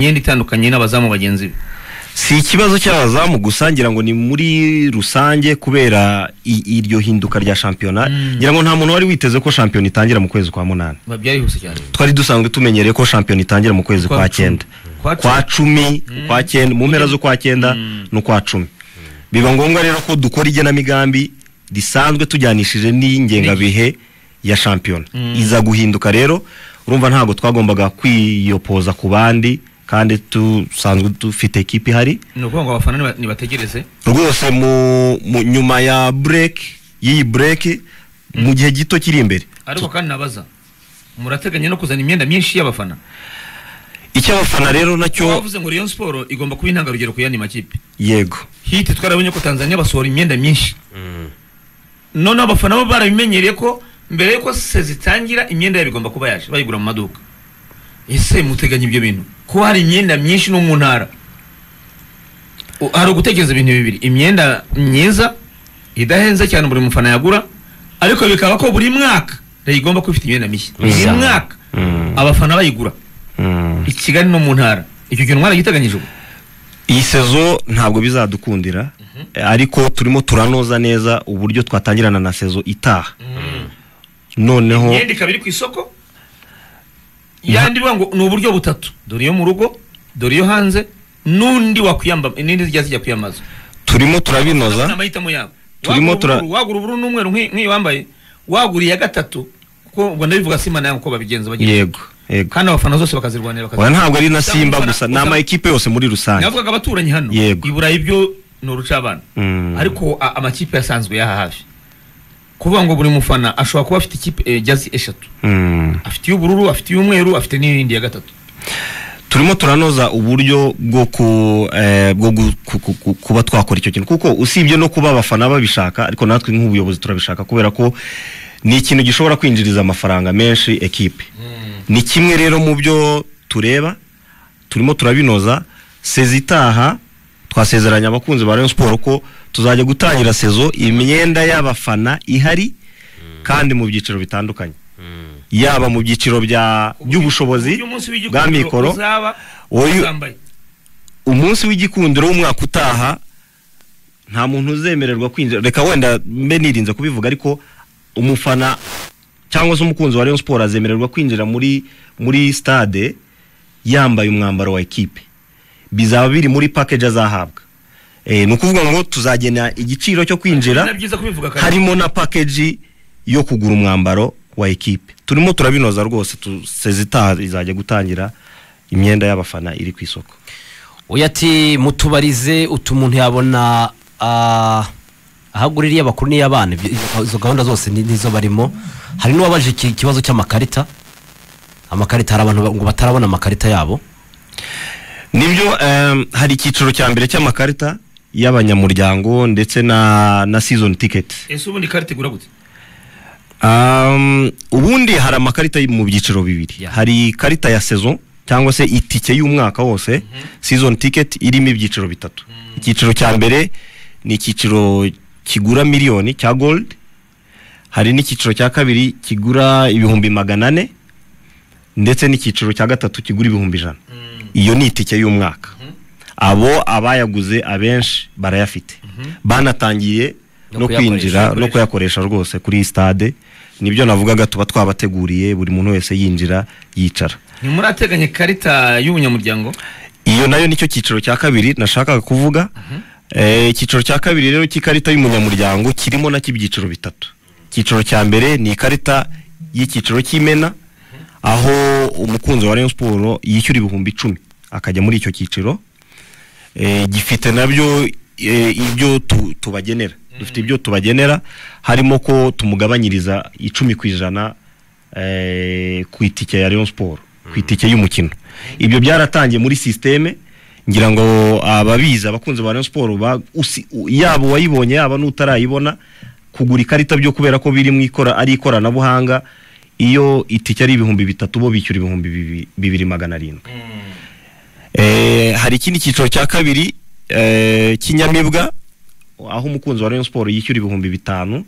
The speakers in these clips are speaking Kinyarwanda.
imyenda itandukanye n'abazamu bagenzi be si ikibazo cy'abazamu gusa ngira ngo ni muri rusange kubera i- iryo hinduka rya shampiyona ngira ngo nta muntu wari witeze ko shampiyona itangira mu kwezi kwa munani biba byarihuse cyane twari dusanzwe tumenyereye ko shampiyona itangira mu kwezi Kwa kwa cumi. cyenda Kwa cumi. kwa cumi kwa cyenda mu mpera z'ukwa cyenda n'ukwa cumi biba ngombwa rero ko dukora igenamigambi risanzwe tujyanishije n'ingengabihe ya shampiyona iza guhinduka rero urumva ntabwo twagombaga kwiyopoza ku bandi kandi dusanzwe dufite ekipi ihari ni ukuvuga ngo abafana niba- nibategereze rwose mu, mu nyuma ya break y'iyi break mu gihe gito kiri imbere ariko kandi nabaza murateganya no kuzana imyenda myinshi y'abafana icyo abafana rero nacyo bavuze ngo Rayon Sport igomba kuba intangarugero ku yandi makipe yego hiti twarabonye ko Tanzania basohora imyenda myinshi none abafana bo barabimenyereye ko mbere yuko se zitangira imyenda yabo igomba kuba yaje bayigura mu maduka ese muteganya ibyo bintu ko hari imyenda myinshi no mu ntara U- hari ugutekereza ibintu bibiri imyenda myiza idahenze cyane buri mufana yagura ariko bikaba ko buri mwaka leta igomba kuba ifite imyenda mishya buri Mishya. mwaka Mm. abafana bayigura Mm. i kigali no mu ntara icyo kintu mwaragiteganyije ubu iyi sezo ntabwo bizadukundira ariko turimo turanoza neza uburyo twatangirana na sezo itaha noneho imyenda ikaba iri ku isoko yandi ivuga ngo ni uburyo butatu dore iyo mu rugo dore iyo hanze n'undi wakwiyamba n'indi zijya zijya kwiyambaza turimo Ni turabinoza amahitamo yabo Turimo Wagura tura- ubururu, wagura ubururu n'umweru nk'i- nk'iyo wambaye wagura iya gatatu kuko ubwo ndabivuga simba nawe uko babigenza bagira yego yego kandi abafana zose bakazirwanira oya bakazirwanira ntabwo ari na simba gusa ni Usanga- ama ekipe yose muri rusange navugaga abaturanyi hano Yego. i burayi ibyo ni urucabana Mm. ariko a- amakipe yasanzwe yaha hafi kuvuga ngo buri mufana ashobora kuba afite ikipe eh, jazi eshatu Mm. afite iy'ubururu afite iy'umweru afite n'iyindi ya gatatu turimo turanoza uburyo bwo ku- eh, bwo gu- ku- ku- ku- kuba twakora icyo kintu kuko usibye no kuba abafana babishaka ariko natwe nk'ubuyobozi turabishaka kubera ko ni ikintu gishobora kwinjiriza amafaranga menshi ekipe ni kimwe rero mu byo tureba turimo turabinoza sezi itaha twasezeranye abakunzi ba Rayon Sport ko tuzajya gutangira sezo imyenda y'abafana ihari kandi mu byiciro bitandukanye yaba mu byiciro bya by'ubushobozi Uyu munsi bwa w'igikundiro mikoro uzaba Oyu- uzambaye. umunsi w'igikundiro w'umwaka utaha nta muntu uzemererwa kwinjira reka wenda mbe nirinze kubivuga ariko umufana cyangwa se umukunzi wa Rayon Sport azemererwa kwinjira muri muri stade yambaye umwambaro wa ekipe bizaba biri muri package azahabwa e, ni ukuvuga ngo tuzagena igiciro cyo Ni kwinjira byiza kubivuga kare. harimo na package yo kugura umwambaro wa ekipe turimo turabinoza rwose tu- sezi itaha izajya gutangira imyenda y'abafana iri ku isoko uyu ati mutubarize utu umuntu yabona ah, aho agurira iy'abakuru n'iy'abana ibyo- izo gahunda zose ni- nizo barimo hari n'uwabaje iki- ikibazo cy'amakarita amakarita hari abantu ba- ngo batarabona amakarita yabo nibyo em, hari icyiciro cya mbere cy'amakarita y'abanyamuryango ndetse na na season ticket ese ubundi karita igura gute Um, ubundi hari amakarita mu byiciro bibiri Yeah. hari ikarita ya saison cyangwa se itike y'umwaka wose season ticket irimo ibyiciro bitatu icyiciro cya mbere ni icyiciro kigura miliyoni cya gold hari n'icyiciro cya kabiri kigura ibihumbi magana ane ndetse n'icyiciro cya gatatu kigura ibihumbi ijana iyo ni itike y'umwaka abo abayaguze abenshi barayafite banatangiye No no kuyakoresha, kwinjira no kuyakoresha. kuyakoresha rwose kuri iyi stade nibyo navugaga tuba twabateguriye buri muntu wese yinjira yicara ntimurateganya ikarita y'ubunyamuryango iyo nayo nicyo cyiciro cya kabiri nashakaga kuvuga Eh, icyiciro cya kabiri rero cy'ikarita y'umunyamuryango kirimo nacyo ibyiciro bitatu icyiciro cya mbere ni ikarita y'icyiciro cy'imena aho umukunzi wa Rayon Sport yishyura ibihumbi icumi akajya muri icyo cyiciro Eh, gifite nabyo eh, ibyo tu- tubagenera dufite ibyo tubagenera harimo ko tumugabanyiriza icumi ku ijana eh, ku itike ya Rayon Sport ku itike y'umukino ibyo byaratangiye muri sisiteme ngira ngo ababizi abakunzi ba Rayon Sport ba- usi- u- yaba uwayibonye yaba n'utarayibona kugura ikarita byo kubera ko biri mu ikora ari ikoranabuhanga iyo itike ari ibihumbi bitatu bo bishyura ibihumbi bibi- bibiri magana arindwi Eh, hari ikindi cyiciro cya kabiri eh, kinyamibwa aho umukunzi wa Rayon Sport yishyura ibihumbi bitanu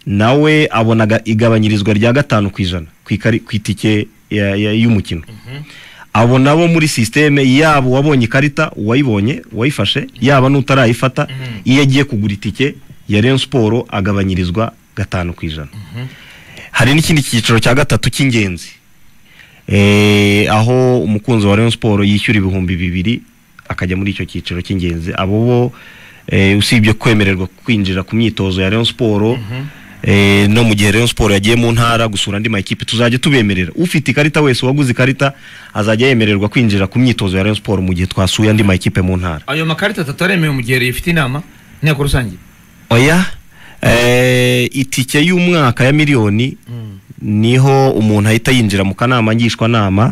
nawe abonaga igabanyirizwa rya gatanu ku ijana ku ikari- ku itike ya- ya- y'umukino abo nabo muri sisiteme yaba uwabonye ikarita uwayibonye uwayifashe yaba n'utarayifata iyo agiye kugura itike ya Rayon siporo agabanyirizwa gatanu ku ijana hari n'ikindi cyiciro cya gatatu cy'ingenzi Eh, aho umukunzi wa Rayon siporo yishyura ibihumbi bibiri akajya muri icyo cyiciro cy'ingenzi abo bo eh, usibye kwemererwa kwinjira ku myitozo ya Rayon siporo eh, no mu gihe Rayon siporo yagiye mu ntara gusura andi makipe tuzajya tubemerera ufite ikarita wese waguze ikarita azajya yemererwa kwinjira ku myitozo ya Rayon siporo mu gihe twasuye andi makipe mu ntara ayo makarita atatu aremewe mu gihe rifite inama inteko rusange oya eh, itike y'umwaka ya miliyoni niho umuntu ahita yinjira mu kanama ngishwanama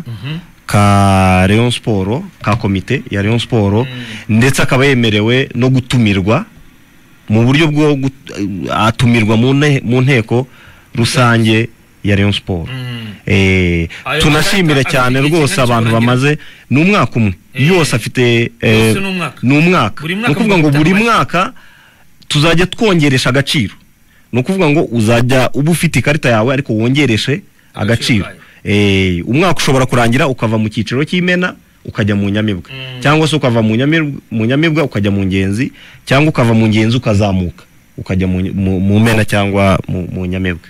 ka Rayon Sport ka komite ya Rayon Sport ndetse akaba yemerewe no gutumirwa mu buryo bwo gut- atumirwa mu ne- mu nteko rusange ya Rayon Sport Mm. eh Ayo tunashimira makarita cyane abiri rwose kimwe abantu cy'uburangira. bamaze ni umwaka umwe Eh, yose afite eh, yose ni umwaka. ni umwaka Buri ni mwaka ukuvuga ngo buri mutandukanye. mwaka tuzajya twongeresha agaciro ni ukuvuga ngo uzajya uba ufite ikarita yawe ariko wongereshe Agaciro agaciro kayo. Eh, umwaka ushobora kurangira ukava mu cyiciro cy'imena ukajya mu nyamibwa Mm. cyangwa se ukava mu nyamibwa, mu nyamibwa ukajya mu ngenzi cyangwa ukava mu ngenzi ukazamuka ukajya mu, mu, mu mena cyangwa mu, mu nyamibwa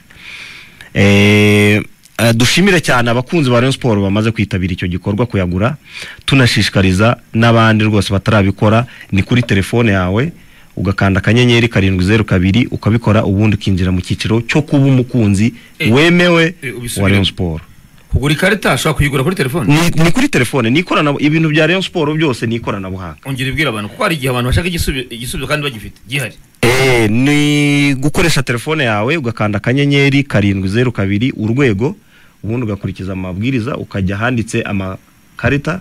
Eh, eh, dushimire cyane abakunzi ba Rayon Sport bamaze kwitabira icyo gikorwa kuyagura tunashishikariza n'abandi rwose batarabikora ni kuri telefone yawe ugakanda akanyenyeri karindwi zeru kabiri ukabikora ubundi ukinjira mu cyiciro cyo kuba umukunzi Eh, wemewe eh, ubisubiremo. wa Rayon Sport kugura ikarita ashobora kuyigura kuri telefone ni, ni kuri telefone ni ikorana ibintu bya Rayon Sport byose ni ikoranabuhanga ongera ibwira abantu kuko hari igihe abantu bashaka igisubi- igisubizo kandi bagifite gihari eh, ni gukoresha telefone yawe ugakanda akanyenyeri karindwi zeru kabiri urwego ubundi ugakurikiza amabwiriza ukajya ahanditse amakarita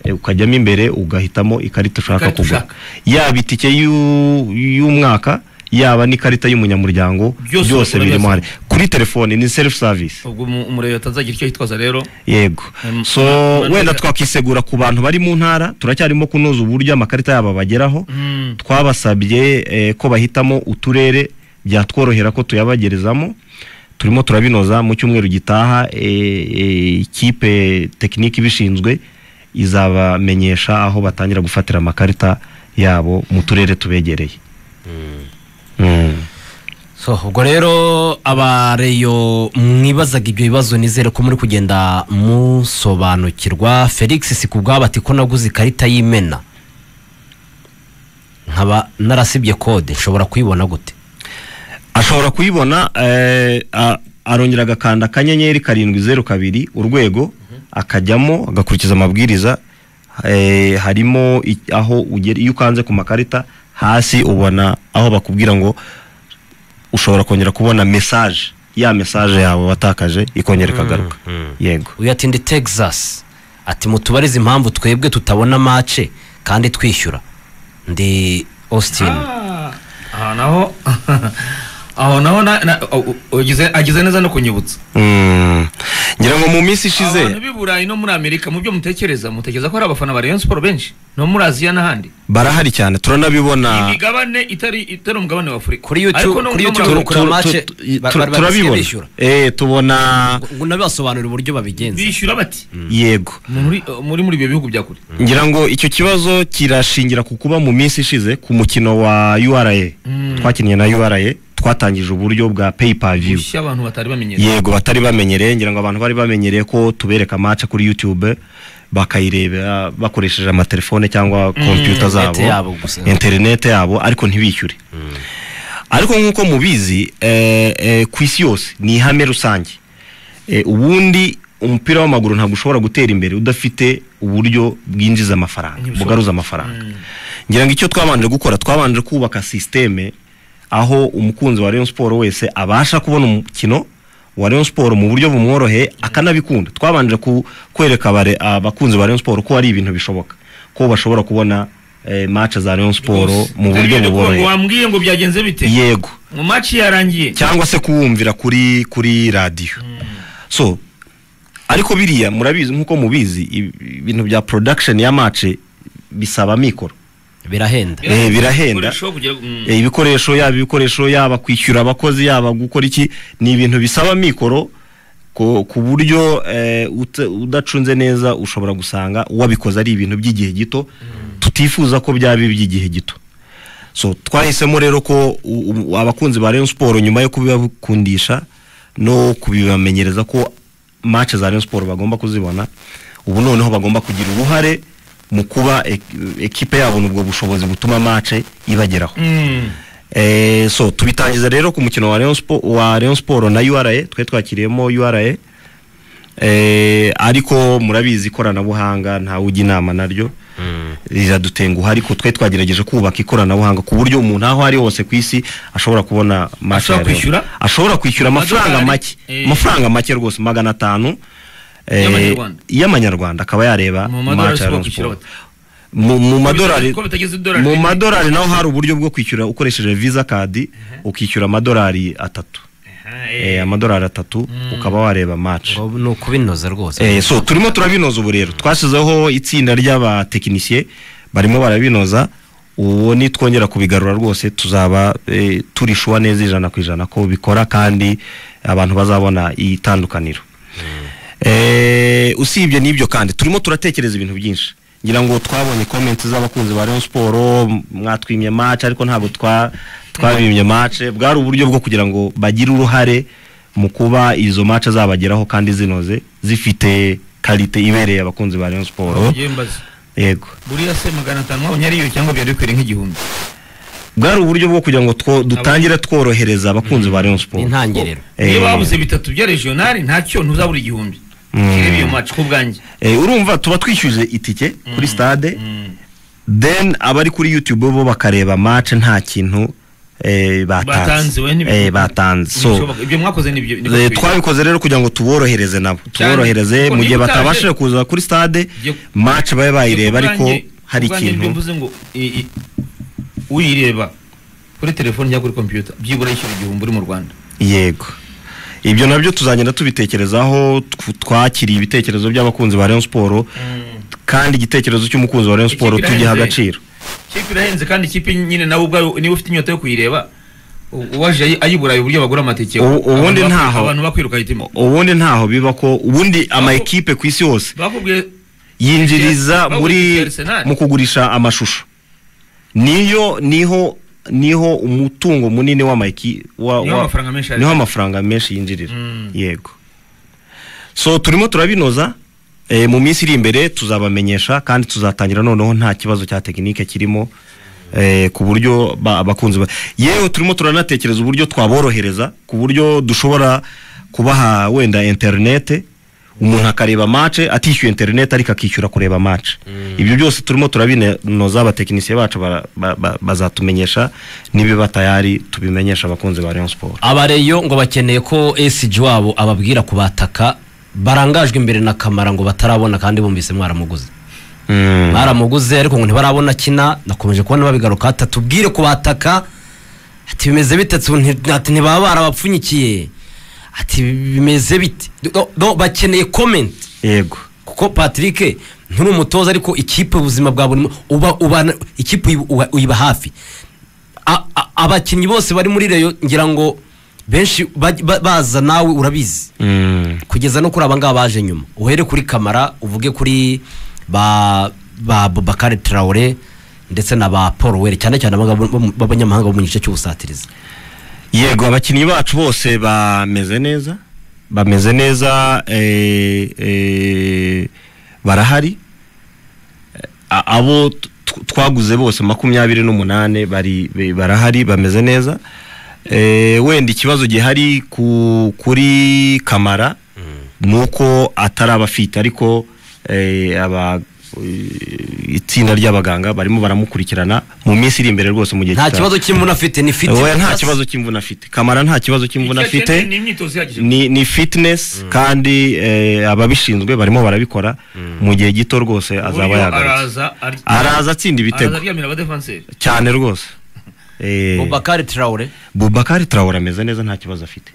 eh, ukajyamo imbere ugahitamo ikarita ushaka Ikarita kugura ushaka. yaba itike y'u- y'umwaka yaba n'ikarita y'umunyamuryango Byose byose bakora birimo byose. hari kuri telefone ni self service ubwo umu- umurebe batazagira icyo yitwaza rero yego Mm, so ma- ma- wenda twakisegura ku bantu bari mu ntara turacyarimo kunoza uburyo amakarita yabo bageraho Mm. twabasabye eh, ko bahitamo uturere byatworohera ko tuyabagerezamo turimo turabinoza mu cyumweru gitaha eh, eh, ikipe tekinike ibishinzwe izabamenyesha aho batangira gufatira amakarita yabo mu turere tubegereye Mm. So, ubwo rero abareyo mwibazaga ibyo bibazo nizere ko muri kugenda musobanukirwa felix si ku bwabo ati ko naguze ikarita y'imena nkaba narasibye kode nshobora kuyibona gute ashobora kuyibona eh, a- arongera agakanda akanyenyeri karindwi zeru kabiri urwego akajyamo agakurikiza amabwiriza eh, harimo i- aho ugera iyo ukanze ku makarita hasi ubona aho bakubwira ngo ushobora kongera kubona mesaje ya mesaje yawe watakaje ikongera ikagaruka yego uyu ati ndi texas ati mutubarize impamvu twebwe tutabona mace kandi twishyura ndi austin Ah, aha naho aho naho na- na- u- u- ugize- agize neza no kunyibutsa Mm. ngira ngo mu minsi abantu ishize b'i burayi no muri amerika mu byo mutekereza mutekereza ko hari abafana ba rayon siporo benshi no muri aziya n'ahandi barahari cyane turanabibona imigabane itari itari umugabane wa afurika Kuri YouTube- Ariko no- kuri no muri YouTube Afurika kuri- match, tu- tu- ba- ba- ba- turabibona bishyura. Eh, tubona ngo nabibasobanurire uburyo babigenza bishyura bati yego muri muri muri ibyo bihugu bya kure ngira ngo icyo kibazo kirashingira ku kuba mu minsi ishize ku mukino wa ura twakinnye na ura twatangije uburyo bwa pay per view gushya abantu batari bamenyereye yego batari bamenyereye ngira ngo abantu bari bamenyereye ko tubereka match kuri youtube bakayirebera bakoresheje amatelefone cyangwa kompiyuta zabo interinete yabo gusa. interinete yabo ariko ntibishyure ariko nk'uko mubizi eh, eh, ku isi yose ni ihame rusange Eh, ubundi umupira w'amaguru ntabwo ushobora gutera imbere udafite uburyo bwinjiza amafaranga Ntibishobora. bugaruza amafaranga ngira ngo icyo twabanje gukora twabanje kubaka sisiteme aho umukunzi wa Rayon Sport wese abasha kubona umukino wa Rayon Sport mu buryo bumworoheye akanabikunda twabanje ku- kwereka abare- abakunzi ba Rayon Sport ko ari ibintu bishoboka ko bashobora kubona eh, match za Rayon Sport mu buryo buboroheye wambwiye ngo byagenze bite yego mu maci yarangiye cyangwa se kuwumvira kuri kuri radiyo so ariko biriya murabizi nk'uko mubizi ibi- ibintu bya production ya match bisaba mikoro birahenda eh, birahenda. Ibikoresho kugira- mm. Eh, ibikoresho yaba ibikoresho yaba kwishyura abakozi yaba gukora iki ni ibintu bisaba mikoro ku ku buryo eh, uta- udacunze neza ushobora gusanga uwabikoze ari ibintu by'igihe gito tutifuza ko byaba iby'igihe gito so twahisemo rero ko u- u- abakunzi ba Rayon Sport nyuma yo kubibakundisha no kubibamenyereza ko match za Rayon Sport bagomba kuzibona ubu noneho bagomba kugira uruhare mu kuba ek- ekipe yabona ubwo bushobozi butuma match ibageraho Mm. Eh, so tubitangiza rero ku mukino wa Rayon Sport wa Rayon Sport na URA twe twakiriyemo URA eh, ariko murabizi ikoranabuhanga ntawe ujya inama naryo riradutenguha ariko twe twagerageje kubaka ikoranabuhanga ku buryo umuntu aho ari hose ku isi ashobora kubona match ya Ashobora Rayon. kwishyura? ashobora kwishyura amafaranga Amadolari? make Eh. amafaranga make rwose magana atanu eh, Y'amanyarwanda. y'amanyarwanda akaba yareba Mu madolari match ya ashobora Rayon kwishyura Sport mu mu madolari Ko bitageze idolari mu rimwe. madolari naho hari uburyo bwo kwishyura ukoresheje visa kadi ukishyura amadolari atatu Aha, Eh, eh. amadolari atatu ukaba wareba match ngo ni ukubinoza rwose Eh, so turimo turabinoza ubu rero twashyizeho itsinda ry'abatekinisiye barimo barabinoza uwo nitwongera kubigarura rwose tuzaba eh, turishuwa neza ijana ku ijana ko bikora kandi abantu bazabona itandukaniro Eh, usibye n'ibyo kandi turimo turatekereza ibintu byinshi ngira ngo twabonye comments z'abakunzi ba Rayon Sport mwatwimye match ariko ntabwo twa twabimye match bwari uburyo bwo kugira ngo bagire uruhare mu kuba izo match zabageraho kandi zinoze zifite kalite ibereye abakunzi ba Rayon Sport Ngiye mbaza. yego buriya se magana atanu wabonye ariyo cyangwa byari bikwiriye nk'igihumbi bwari uburyo bwo kugira ngo two- dutangire tworohereza abakunzi ba Rayon Sport Intangiriro. Eh, niba wabuze bitatu bya regionali ntacyo ntuzabura igihumbi Mm. kirebe iyo match ku bwanjye eh, urumva tuba twishyuje itike kuri stade Mm. then abari kuri youtube bo bakareba match nta kintu eh, batanze we batanze nibyo Eh, batanze so Ntibishoboka. ibyo mwakoze nibyo nibyo bikwiye. eh, twabikoze rero kugira ngo tuborohereze nabo tuborohereze kuko mu gihe niba utaje- batabashije kuza kuri stade Yo- match babe bayireba Ubwanjye- ariko hari ubwanjye nibyo ikintu mvuze ngo i- i- uyireba kuri telefone cyangwa kuri computer byibura yishyura igihumbi uri mu rwanda yego ibyo nabyo tuzagenda tubitekerezaho tw- twakiriye ibitekerezo by'abakunzi ba Rayon Sport kandi igitekerezo cy'umukunzi wa Rayon Ikipe Sport tugiha irahenze. agaciro ikipe irahenze kandi ikipe nyine nawe ubwawe niba ufite inyota yo kuyireba u- uwaje ayi- ayiburaye uburyo bagura amatike U- Abantu ubundi bak- ntaho. abantu bakwiruka hitima ubundi ntaho biba ko ubundi ama ekipe ku isi hose bakubwiye yinjiriza Bavuga iki muri Arsenal? mu kugurisha amashusho niyo niho niho umutungo munini w'amayiki wa- Niho wa- amafaranga menshi ari. niho amafaranga menshi yinjirira Mm. yego so turimo turabinoza eh, mu minsi iri imbere tuzabamenyesha kandi tuzatangira noneho nta kibazo cya tekinike kirimo eh, ku buryo ba- abakunzi ba yewe turimo turanatekereza uburyo twaborohereza ku buryo dushobora kubaha wenda interinete umuntu akareba match atishyuye interinete ariko akishyura kureba match ibyo byose turimo turabinoza abatekinisiye bacu bara- ba- ba- bazatumenyesha nibiba tayari tubimenyesha abakunzi ba Rayon Sport abareyo ngo bakeneye ko esiji wabo ababwira kubataka barangajwe imbere na kamara ngo batarabona kandi bumvise mwaramuguze mwaramuguze ariko ngo ntibarabona akina nakomeje kubona babigaruka ati tubwire kubataka ati bimeze bite ati nti- ati ntibaba barabapfunyikiye ati bimeze bite No, no, bakeneye komenti yego kuko patrick nturi umutoza ariko ikipe ubuzima bwa buri mu- uba ubana ikipe uyiba- uba- uyiba hafi A- a- abakinnyi bose bari muri reyo ngira ngo benshi baj- ba- baza nawe urabizi kugeza no kuri abangaba baje nyuma uhere kuri kamara uvuge kuri ba ba Bubakari Traore ndetse na ba Paul Were cyane cyane abangaba bo mu- b'abanyamahanga bo mu gice cy'ubusatirizi yego abakinnyi bacu bose bameze neza bameze neza eh, eh, barahari A- abo t- twaguze bose makumyabiri n'umunani bari be- barahari bameze neza Eh, wenda ikibazo gihari ku- kuri kamara ni uko atari abafite ariko eh, aba eh, itsinda ry'abaganga barimo baramukurikirana mu minsi iri imbere rwose mu gihe nta kitaha. kibazo cy'imvune afite ni fit Oya, nta kibazo cy'imvune afite kamara nta kibazo cy'imvune Icyo akeneye afite ni imyitozo ihagije ni, ni fitness kandi eh, ababishinzwe barimo barabikora mu gihe gito rwose azaba Uburyo yagarutse araza ar- araza atsinda ibitego araza aryamira abadefanseri cyane rwose Eh, Bubakari Traore Bubakari Traore ameze neza nta kibazo afite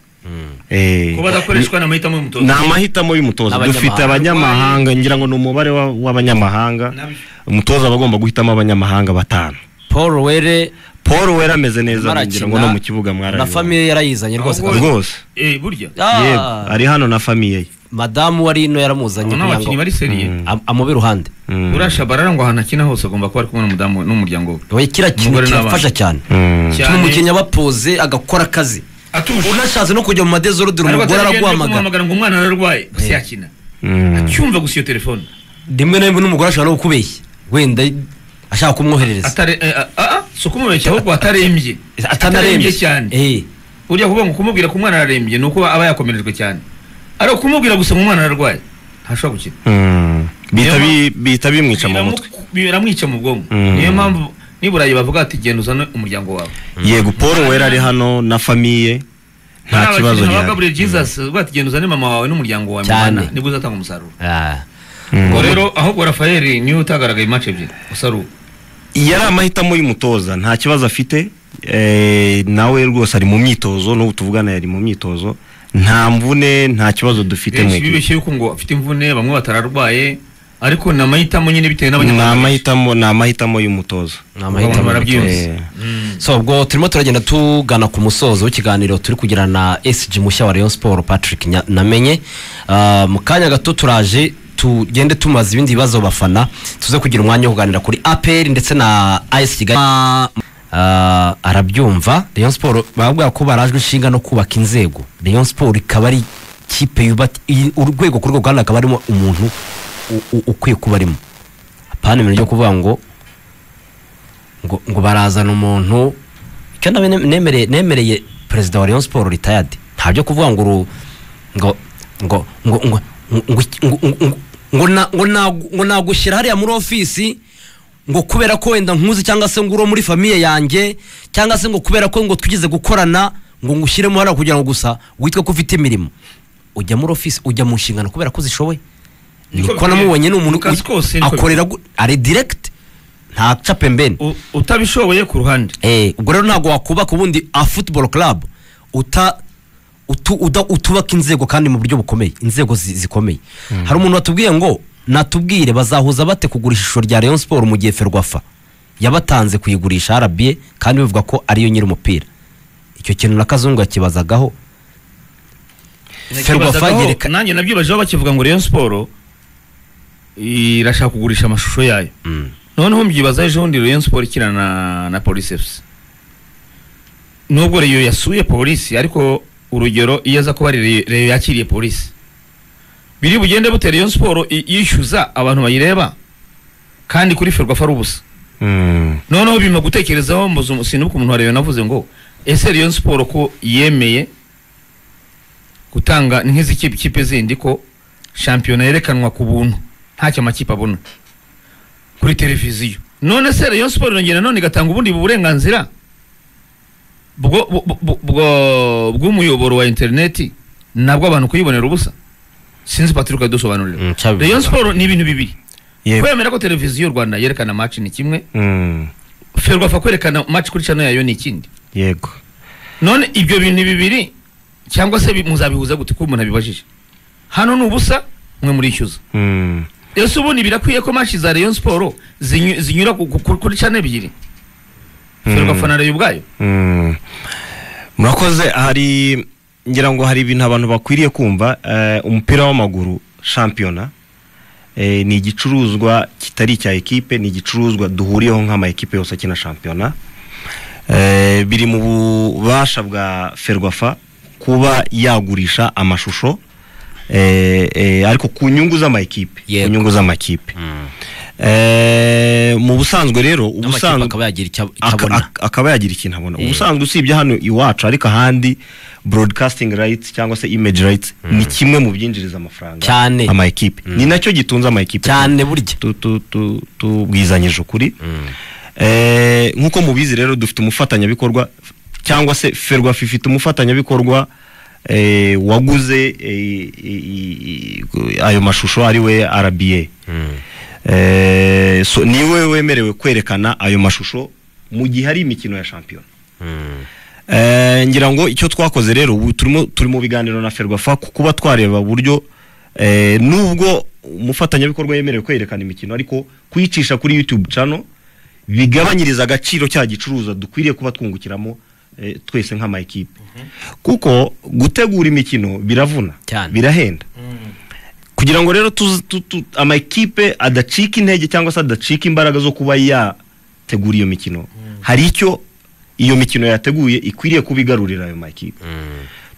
Eh, kuba adakoreshwa n'amahitamo y'umutoza ni amahitamo y'umutoza N'abanyamahanga. dufite abanyamahanga ngira ngo ni umubare wa- w'abanyamahanga N'abi- umutoza aba agomba guhitamo abanyamahanga batanu Paul Were paul wera ameze neza ngira ngo no barakina mu kibuga na mwarareba famiye yarayizanye rwose Ahubwo- rwose Eh, burya Ah, yego ari hano na famiye ye madamu wari ino yaramuzanye abona kugira abakinnyi ngo bari seriye Mm. am- amube iruhande Mm. buriya shabarara ngo ahantu akina hose agomba kuba ari kumwe n'umudamu we n'umuryango we Oya, kiriya kintu Umugore n'abana. kirafasha cyane Mm. Cyane. bituma umukinnyi aba apoze agakora akazi atuje unashatse no kujya mu madezorudire ariko umugore atari byo araguhamagara kumwamagara ngo umwana ararwaye gusa yakina Mm. acyumva gusa iyo telefone rimwe na rimwe n'umugore ashobora no kukubeshya wenda ashaka kumwoherereza atare eh, ah, ah, si ukumubeshya ahubwo atarembye atanarembye cyane Eh, burya kuvuga ngo kumubwira ko umwana ararembye ni uko aba yakomerejwe cyane ari ukumubwira gusa ngo umwana ararwaye ntashobora gukira Mm. bihita bi- bihita bimwica mu Biramu- mutwe biramwica mu bwonko Mm. niyo mpamvu niburayi bavuga ati genda uzane umuryango wawe yego paul wera ari hano na famiye nta kibazo gihari gihari Gabriel Jesus bavuga ati genda uzane mama wawe n'umuryango wawe Cyane. mubana, nibwo uzatanga umusaruro ah. Mm. ngo rero ahubwo Rafael niwe utagaragaye match ebyiri usaruwe yari amahitamo y'umutoza nta kibazo afite eh, nawe rwose ari mu myitozo n'ubu tuvugana yari mu myitozo nta mvune nta kibazo dufite mu benshi ikipe. bibeshye yuko ngo afite imvune bamwe batararwaye ariko ni amahitamo nyine bitewe ni n'abanyamahanga amahitamo ni amahitamo y'umutoza Ni amahitamo Abantu barabyumva. y'umutoza. Eh, so ubwo turimo turagenda tugana ku musozo w'ikiganiro turi kugirana na SG mushya wa Rayon Sport Patrick Nya- Namenye Ah, mu kanya gato turaje tugende tumaze ibindi bibazo bafana tuze kugira umwanya wo kuganira kuri APR ndetse na AS Kigali Ah, arabyumva Rayon Sport bababwira ko barajwe inshinga no kubaka inzego Rayon Sport ikaba ari ikipe yubatse iyi- urwego ku rwego kandi akaba arimo umuntu u- u- ukwiye kuba arimo apana ibintu byo kuvuga ngo ngo, ngo barazana umuntu icyo nawe ne- nemereye nemereye perezida wa Rayon Sport retired nta byo kuvuga ngo uru- ngo ngo ngo ngo ngo ngo- ngo- ngo na- ngo na- ngo nagushyira hariya muri ofisi ngo kubera ko wenda nkuzi cyangwa se ngo uri muri famiye yanjye cyangwa se ngo kubera ko ngo twigeze gukorana ngo ngushyiremo hariya kugira ngo gusa witwe ko ufite imirimo ujya muri ofisi ujya mu nshingano kubera ko uzishoboye Niko niko namubonye ni mu kazi kose umuntu niko akorera gu- ari direct nta capembeni U- utabishoboye ku ruhande Eh, ubwo rero ntabwo wakubaka ubundi a football club uta utu, uda, utubaka inzego kandi mu buryo bukomeye inzego zi, zikomeye hari umuntu watubwiye ngo natubwire bazahuza bate kugura ishusho rya Rayon Sport mu gihe Ferwafa yabatanze kuyigurisha RBA kandi bivuga ko ariyo nyiri umupira icyo kintu na Kazungu yakibazagaho Ferwafa Nakibazagaho, yereka nanjye nabyibajeho bakivuga ngo Rayon Sport irashaka kugurisha amashusho yayo Mm. noneho mbyibaza ejo bundi Rayon Sport ikina na, na Police FC nubwo Rayon yasuye Police ariko urugero iyo aza kuba ari Rayon- Rayon yakiriye Police biri bugende bute Rayon Sport i- yishyuza abantu bayireba kandi kuri Ferwafa ari ubusa mm, noneho bima gutekerezaho mbuze sinibuka umuntu wa Rayon navuze ngo ese Rayon Sport ko yemeye gutanga nk'izi kipe- kipe zindi ko shampiyona yerekanwa ku buntu ntacyo amakipe abona kuri televiziyo none se Rayon Sport irongera none igatanga ubundi burenganzira bwo bu- bu- bu- bwo- bw'umuyoboro wa interineti nabwo abantu kuyibonera ubusa sinzi Patrick adusobanurira Mm, cyabivuga. Rayon Sport ni ibintu bibiri yego. kwemera ko televiziyo Rwanda yerekana match ni kimwe Mm, ferwafa kwerekana match kuri channel yayo ni ikindi yego none ibyo bintu bibiri cyangwa se bi- muzabihuza gute ko umuntu abibajije hano ni ubusa mwe murishyuza Mm, rero se ubundi birakwiye ko match za Rayon Sport zinyu- zinyura ku- ku- ku- kuri channel ebyiri ferwafa na Rayon ubwayo mm. murakoze hari ngira ngo hari ibintu abantu bakwiriye kumva eh, umupira w'amaguru shampiyona eh, ni igicuruzwa kitari icya ekipe ni igicuruzwa duhuriyeho nk'ama ekipe yose akina shampiyona Eh, biri mu bubasha bwa ferwafa kuba yagurisha amashusho eh, eh, ariko ku nyungu z'amakipe ku Yego. nyungu z'amakipe Eh, mu busanzwe rero n'amakipe ubusanzwe akaba yagira icyo Aka- abona ak- akaba yagira ikintu abona Eh. ubusanzwe usibye hano iwacu ariko ahandi broadcasting rights cyangwa se image rights ni kimwe mu byinjiriza amafaranga Cyane. ama ekipe ni nacyo gitunze ama ekipe cyane burya Tu- tu- tu- tubwizanyije ukuri Eh, nk'uko mubizi rero dufite umufatanyabikorwa cyangwa se ferwafa ifite umufatanyabikorwa eh, waguze eh, i- i- ayo mashusho ari we rba Eh, so niwe wemerewe kwerekana ayo mashusho mu gihe hari imikino ya shampiyona Eh, ngira ngo icyo twakoze rero ubu turimo turi mu biganiro na ferwafa ku kuba twareba buryo eh, nubwo umufatanyabikorwa yemerewe kwerekana imikino ariko kuyicisha kuri youtube channel bigabanyiriza agaciro cya gicuruzwa dukwiriye kuba twungukiramo eh, twese nk'ama ekipe kuko gutegura imikino biravuna Cyane. birahenda kugira ngo rero tuzi- tu- tu- ama ekipe adacika intege cyangwa se adacika imbaraga zo kuba yategura iyo mikino hari icyo iyo mikino yateguye ikwiriye kuba igarurira ayo makipe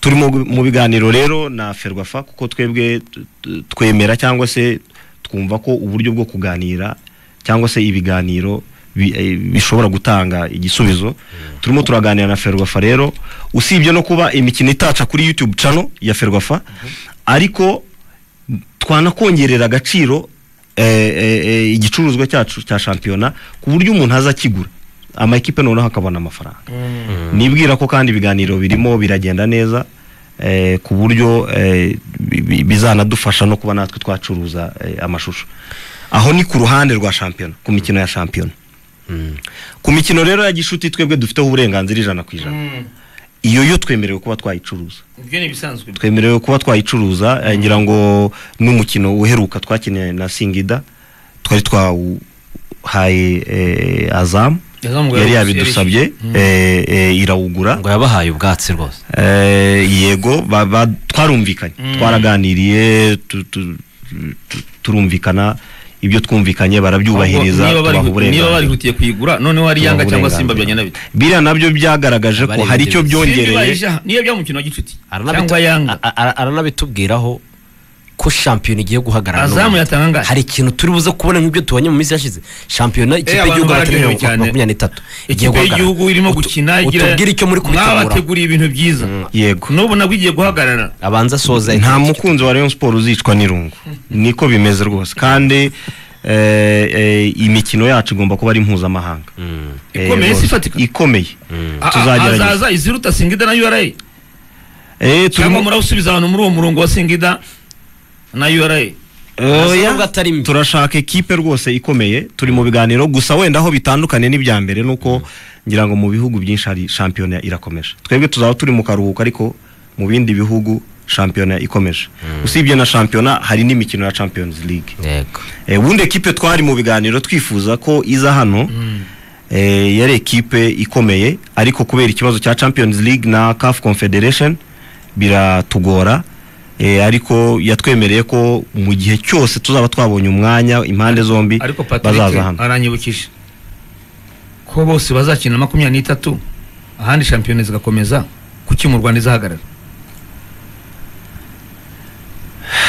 turi mu, mu biganiro rero na ferwafa kuko twebwe t- t- twemera cyangwa se twumva ko uburyo bwo kuganira cyangwa se ibiganiro bi- eh, bishobora gutanga igisubizo turimo turaganira na ferwafa rero usibye no kuba imikino itaca kuri youtube channel ya ferwafa ariko twanakongerera agaciro eh, eh, eh, igicuruzwa cyacu cya shampiyona ku buryo umuntu aza akigura amakipe noneho akabona amafaranga nibwira ko kandi ibiganiro birimo biragenda neza eh, ku buryo eh, bi- bi- bizanadufasha no kuba natwe twacuruza eh, amashusho aho ni ku ruhande rwa shampiyona ku mikino ya shampiyona ku mikino rero ya gishuti twebwe dufiteho uburenganzira ijana ku ijana iyo yo twemerewe kuba twayicuruza ibyo ni ibisanzwe twemerewe kuba twayicuruza eh, ngira ngo n'umukino uheruka twakeneye na singida twari twawuhaye eh, azamu Azamu yari yari- yabidusabye eh, eh, irawugura ngo yabahaye ubwatsi rwose Eh, yego ba- ba- twarumvikanye twaraganiriye tu- tu- tu- turumvikana ibyo twumvikanye barabyubahiriza Ahubwo niba bari- tubaha niba uburenganzira barihutiye kuyigura noneho hari yanga Tubaha cyangwa simba uburenganzira. byagenda bite biriya nabyo byagaragaje ko Abari hari icyo birebeye. byongereye niyo bya mukino wa gicuti Aranabitu- cyangwa yanga a- a- aranabitubwiraho ko shampiyona igiye guhagarara azamu n'ubu. yatanga angahe? hari ikintu turi buze kubona nk'ibyo tubonye mu minsi yashize shampiyona ikipe abantu y'igihugu bararyohewe bategereje cyane. makumyabiri n'itatu igiye ikipe guhagarara. y'igihugu irimo Utu- gukina utubwire icyo muri kubitegura mwabateguriye ibintu byiza yego n'ubu nabwo igiye guhagarara abanza asoza nta iki- mukunzi wa Rayon Sport uzicwa n'irungu niko bimeze rwose kandi eh, eh, imikino yacu igomba kuba ari mpuzamahanga Mm. Eh, Ikomeye si rwose, ifatika? ikomeye A- a- tuzagerageza azaza iziruta singida na ura Eh, turimo- cyangwa murasubiza abantu muri uwo murongo wa singida na ura Oya, Nasa nubwo atari mbi. turashaka ekipe rwose ikomeye turi mu biganiro gusa wenda aho bitandukanye n'ibya mbere nuko ngira ngo mu bihugu byinshi hari shampiyona irakomeje twebwe tuzaba turi mu karuhuko ariko mu bindi bihugu shampiyona ikomeje usibye na shampiyona hari n'imikino ya champions league yego Eh, ubundi ekipe twari mu biganiro twifuza ko iza hano eh, yari ekipe ikomeye ariko kubera ikibazo cya champions league na caf confederation biratugora eh, ariko yatwemereye ko mu gihe cyose tuzaba twabonye umwanya impande zombi ariko bazaza patrick hano aranyibukije ko bose bazakina makumyabiri n'itatu ahandi shampiyona zigakomeza kuki mu rwanda izahagarara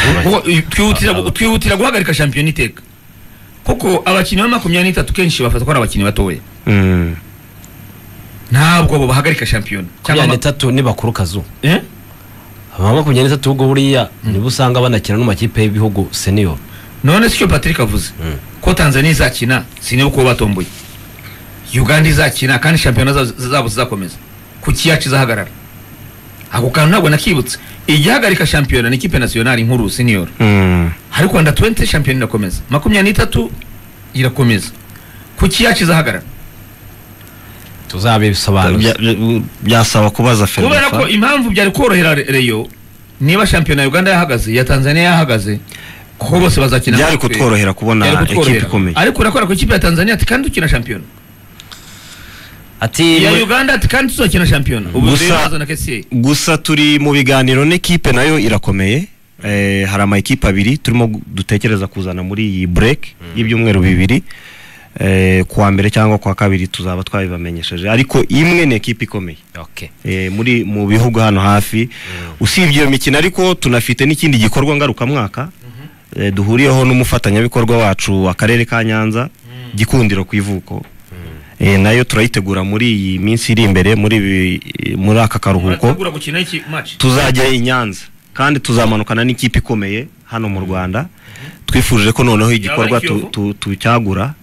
Kuko, eh, twihutira gu- twihutira guhagarika shampiyona iteka kuko abakinnyi ba makumyabiri n'itatu kenshi bafatwa ari abakinnyi batoya Mm. ntabwo bo bahagarika shampiyona makumyabiri ama- n'itatu ni bakuru kazu Eh? aba makumyabiri n'itatu ubwo buriya nibo usanga banakina n'amakipe y'ibihugu senior none sicyo patrick avuze ko tanzania izakina sinibuka uwo batomboye uganda izakina kandi shampiyona za- zabo zizakomeza kuki yacu izahagarara ako kantu ntabwo nakibutse igihagarika shampiyona ni ikipe nasiyonari nkuru senior Mm. ariko wenda 20 shampiyona irakomeza makumyabiri n'itatu irakomeza kuki yacu izahagarara tuzabisobanuza Bya- bya- byasaba kubaza kubera ko Ferwafa impamvu byari korohera Re- reyo niba shampiyona ya uganda yahagaze iya tanzania yahagaze ko bose bazakina byari natwe. kutworohera Byari kubona kutworohera. ekipe ikomeye ariko urakora ku ikipe ya tanzania ati kandi dukina shampiyona ati iya muri- uganda ati kandi tuzakina shampiyona ubu Gusa- rero bazana kesiye gusa turi mu biganiro n'ikipe nayo irakomeye eh, hari amakipe abiri turimo gu- dutekereza kuzana muri iyi break y'ibyumweru bibiri eh, kuwa mbere cyangwa kuwa kabiri tuzaba twabibamenyesheje ariko imwe ni ekipe ikomeye Okay. eh, muri mu bihugu hano hafi usibye iyo mikino ariko tunafite n'ikindi gikorwa ngarukamwaka eh, duhuriyeho n'umufatanyabikorwa wacu akarere ka nyanza gikundiro ku ivuko eh, nayo turayitegura muri iyi minsi iri imbere muri ibi- muri aka karuhuko murategura gukina iki match tuzajya i nyanza kandi tuzamanukana n'ikipe ikomeye hano mu rwanda twifuje ko noneho igikorwa ari Kiyovu? tu- tu- tucyagura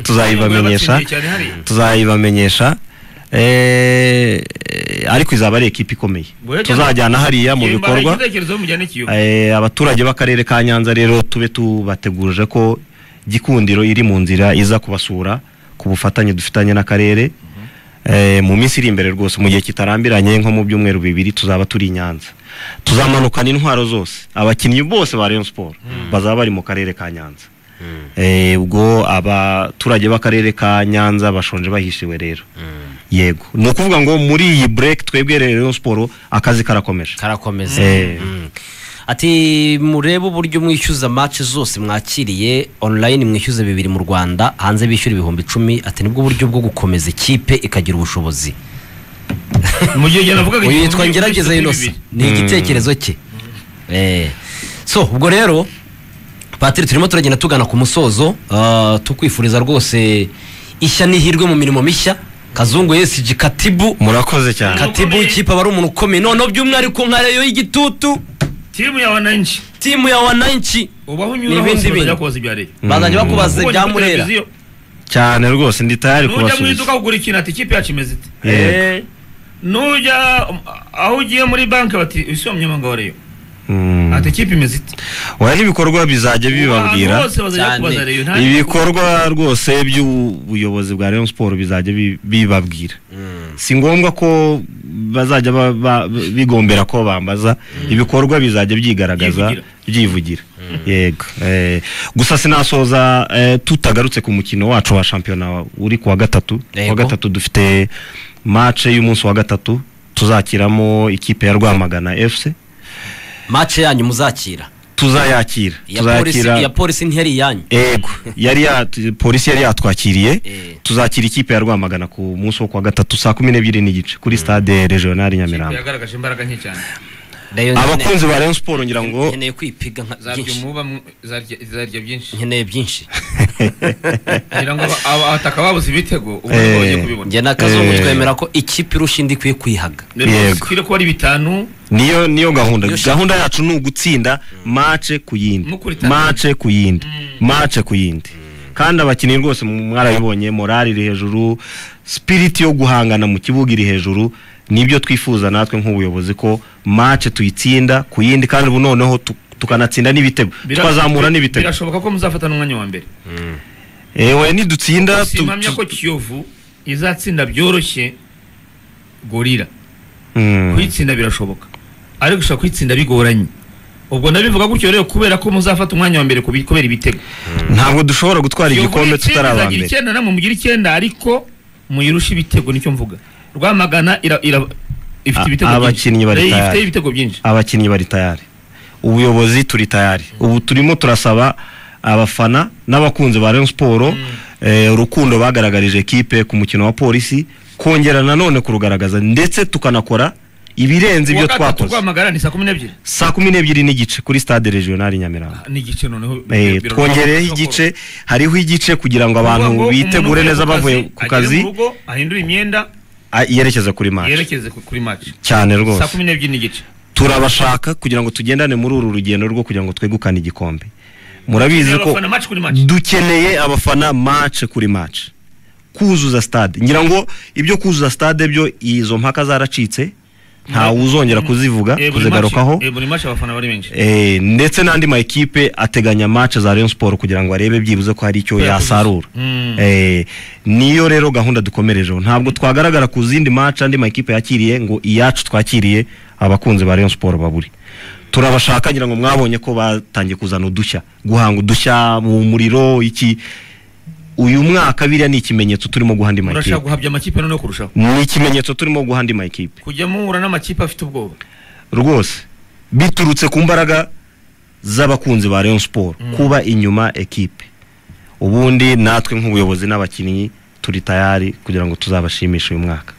tuzayibamenyesha Batsindiye cyane hariya. tuzayibamenyesha Eh, eh, ariko izaba ari ekipe ikomeye Buriya cyangwa- tuzajyana hariya mu Igihe mbahaye bikorwa igitekerezo mujyane ikiyo Eh, abaturage b'akarere ka nyanza rero tube tubategurije ko gikundiro iri mu nzira iza kubasura ku bufatanye dufitanye n'akarere Eh, mu minsi iri imbere rwose mu gihe kitarambiranye nko mu byumweru bibiri tuzaba turi i nyanza tuzamanukana intwaro zose abakinnyi bose ba Rayon Sport bazaba bari mu karere ka nyanza Eh, ubwo abaturage b'akarere ka nyanza bashonje bahishiwe rero yego ni ukuvuga ngo muri iyi bureke twebwe rero siporo akazi karakomeje karakomeza Eh. Mm. ati murebe uburyo mwishyuza match zose mwakiriye online mwishyuza bibiri mu rwanda hanze bishyura ibihumbi icumi ati nibwo buryo bwo gukomeza ikipe ikagira ubushobozi mu gihe navugaga uyu yitwa ngerageza yinosa ni igitekerezo cye Eh. so ubwo rero patiri turimo turagenda tugana ku musozo ah, tukwifuriza rwose ishya n'ihirwe mu mirimo mishya kazungu yesiji katibu murakoze cyane katibu w'ikipe aba ari umuntu ukomeye noneho by'umwihariko nka reyo y'igitutu timu ya wananchi timu ya wananchi ubaho unyura N'ibindi hose bintu. bajya kubaza ibya leta bazajya bakubaza Ubonye ibya kuri murera televiziyo, cyane rwose ndi tayari nujya mu kubasubiza iduka kugura ikintu ati ikipe yacu imeze ite Yego. Eh, nujya um, aho ugiye muri banki bati isi wa munyamanga wa reyo Mm. ati ikipe imeze ite oya n'ibikorwa bizajya bibabwira Ahantu hose bazajya cyane. kubaza reyo nta ibikorwa rwose by'ubuyobozi bwa Rayon Sport bizajya bi- bibabwira si ngombwa ko bazajya ba- ba- bigombera ko bambaza ibikorwa bizajya byigaragaza byivugira yego Eh, gusa sinasoza eh, tutagarutse ku mukino wacu wa shampiyona uri ku wa gatatu Ku wa Yego. gatatu dufite match y'umunsi wa gatatu tuzakiramo ikipe ya Rwamagana FC mace yanyu muzakira tuzayakira iya polisi iya polisi ntiyari iyanyu ego yari yat- polisi yari yatwakiriye Eh. tuzakira ikipe ya rwamagana ku munsi wo kuwa gatatu saa kumi n'ebyiri n'igice kuri stade regionali nyamirambo yagaragaje imbaraga nke cyane Rayon nkeneye- abakunzi ba rayon siporo ngira ngo nkeneye kwipiga nka zarya byinshi umuba mu- zarya zarya byinshi nkeneye byinshi kugira ngo aba- aba- abataka babuze ibitego ubu nibwo bagiye kubibona njye n'akazungu Eh. twemera ko ikipe irusha indi ikwiye kuyihaga rero Yego. sikire kuba ari bitanu niyo niyo gahunda Niyo gahunda yacu ni ugutsinda mace ku yindi Mukurikirana. mace ku yindi mace ku yindi kandi abakinnyi rwose mwarabibonye morali iri hejuru sipiriti yo guhangana mu kibuga iri hejuru nibyo twifuza natwe nk'ubuyobozi ko mace tuyitsinda ku yindi kandi ubu noneho tu- tukanatsinda n'ibitego Bira- twazamura n'ibitego birashoboka ko muzafatana umwanya wa mbere ewe nidutsinda tu- simamya ko tu- kiyovu izatsinda byoroshye gorira Mm. kuyitsinda birashoboka ariko ushobora kuyitsinda bigoranye ubwo ndabivuga gutyo rero kubera ko muzafata umwanya wa mbere ku bi- kubera ibitego ntabwo dushobora gutwara Kiyovu igikombe nitsinda tutari aba izagira mbere icyenda namwe mugira icyenda ariko muyirusha ibitego nicyo mvuga rwamagana ira- ira- ifite A- ibitego abakinnyi bari byinshi tayari. ifite ibitego byinshi abakinnyi bari tayari ubuyobozi turi tayari ubu turimo turasaba abafana n'abakunzi ba Rayon Sport eh, urukundo bagaragarije ekipe ku mukino wa polisi kongera nanone kurugaragaza ndetse tukanakora ibirenze ibyo Kuwa gatatu twakoze rwamagana ni saa kumi n'ebyiri saa kumi n'ebyiri n'igice kuri stade regionali Nyamirambo ni igice noneho Eh, biro- twongereyeho igice hariho igice kugira ngo abantu Ngo bitegure umuntu neza uvuye bavuye ku agere kazi mu rugo ahindure imyenda a- yerekeza kuri match yerekeze ku- kuri match cyane saa rwose kumi n'ebyiri n'igice turabashaka kugira ngo tugendane muri uru rugendo rwo kugira ngo twegukane igikombe murabizi ko Abafana match kuri match dukeneye abafana mace kuri mace kuzuza stade ngira ngo ibyo kuzuza stade byo izo mpaka zaracitse ntawe uzongera kuzivuga Eh, buri kuzigarukaho match- eh, buri match abafana bari benshi Eh, ndetse n'andi ma ekipe ateganya mace za Rayon Sport kugira ngo arebe byibuze ko hari icyo Ko yakoze. yasarura Mm. Eh, niyo rero gahunda dukomerejeho ntabwo twagaragara ku zindi mace andi ma ekipe yakiriye ngo iyacu twakiriye abakunzi ba Rayon Sport baburi turabashaka ngira ngo mwabonye ko batangiye kuzana udushya guhanga udushya mu muriro iki uyu mwaka biriya ni ikimenyetso turimo guha andi ma murashaka ekipe guhabya amakipe noneho kurushaho ni ikimenyetso turimo guha andi ma ekipe kujya muhura n'amakipe afite ubwoba rwose biturutse ku mbaraga z'abakunzi ba Rayon Sport kuba inyuma ekipe ubundi natwe nk'ubuyobozi n'abakinnyi turi tayari kugira ngo tuzabashimishe uyu mwaka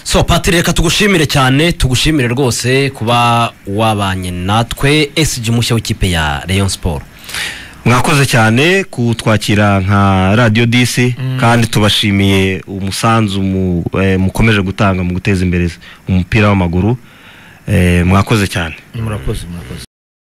so patiri reka tugushimire cyane tugushimire rwose kuba wabanye natwe esiji mushya w'ikipe ya reyo siporo mwakoze cyane kutwakira nka radiyo disi kandi tubashimiye umusanzu mu- eh, mukomeje gutanga mu guteza imbere umupira w'amaguru Eh, mwakoze cyane murakoze murakoze